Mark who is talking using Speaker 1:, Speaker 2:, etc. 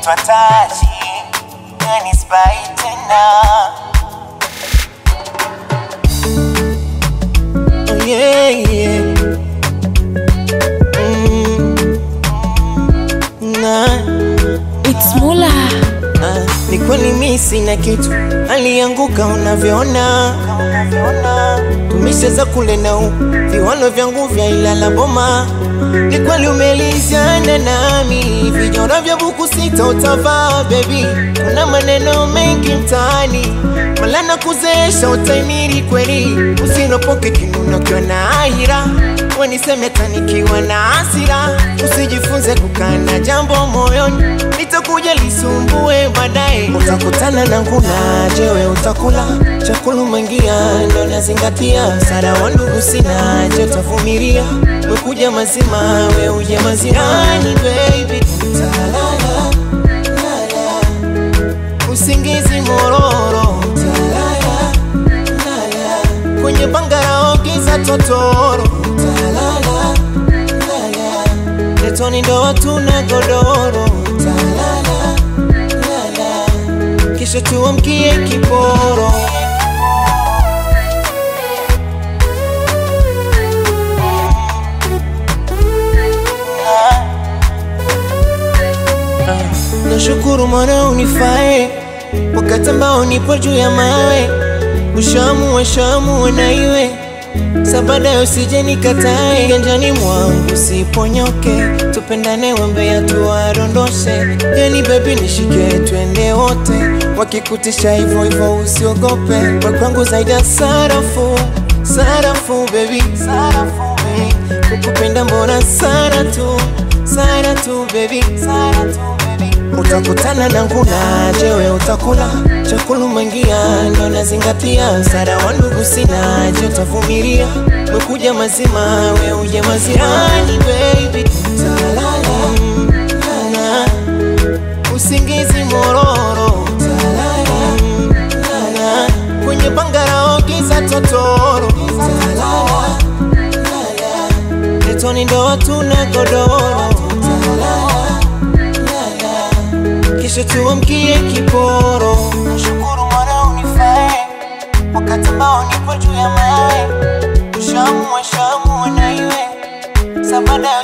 Speaker 1: twataji yani spai tena oh, yeah, yeah. Mm. Nah.
Speaker 2: It's Mula.
Speaker 1: Ah, ni kweli mi sina kitu, alianguka unavyoona, tumesheza kule na u viwalo vyangu vya Ilala Boma. Ni kweli umelizana nami, vijora vya buku sita utavaa baby, kuna maneno mengi mtaani mala na kuzeesha utaimiri kweli, usinopoke kinuna ukiwa na ahira waniseme tanikiwa na hasira, usijifunze kukana jambo moyoni, litakuja lisumbue baadaye. Utakutana na nguna, jewe utakula chakula mangia, ndo nazingatia msara wa ndugu sina, je utavumilia? Wekuja mazima, we uje mazima, yani baby utalala lala, usingizi mororo utalala lala, kwenye bangara giza totoro utalala lala, letoni ndo hatuna godoro utalala lala, kisha tuamkie kiporo Nashukuru mwana unifae wakati ambao nipo juu ya mawe, ushamu wa shamu na iwe sabada usije nikatae, ganjani mwangu siponyoke, tupendane wembea tuwadondoshe, yani baby nishike twende wote, wakikutisha hivyo hivyo usiogope, we kwangu zaidi ya sarafu, sarafu baby, sarafu baby, kukupenda mbona sana tu, sana tu baby, sana tu baby utakutana na nguna, jewe utakula chakula mangia, ndo nazingatia msara wa ndugu sina, je utavumilia? Wekuja mazima, we uje mazima, yani baby utalala lala, usingizi mororo utalala lala, kwenye bangara giza totoro utalala lala, letoni ndo hatuna godoro utalala kisha tuamkie kiporo. Nashukuru mwana unifae wakati ambao nipo juu ya mawe, ushamu wa shamu na iwe sabada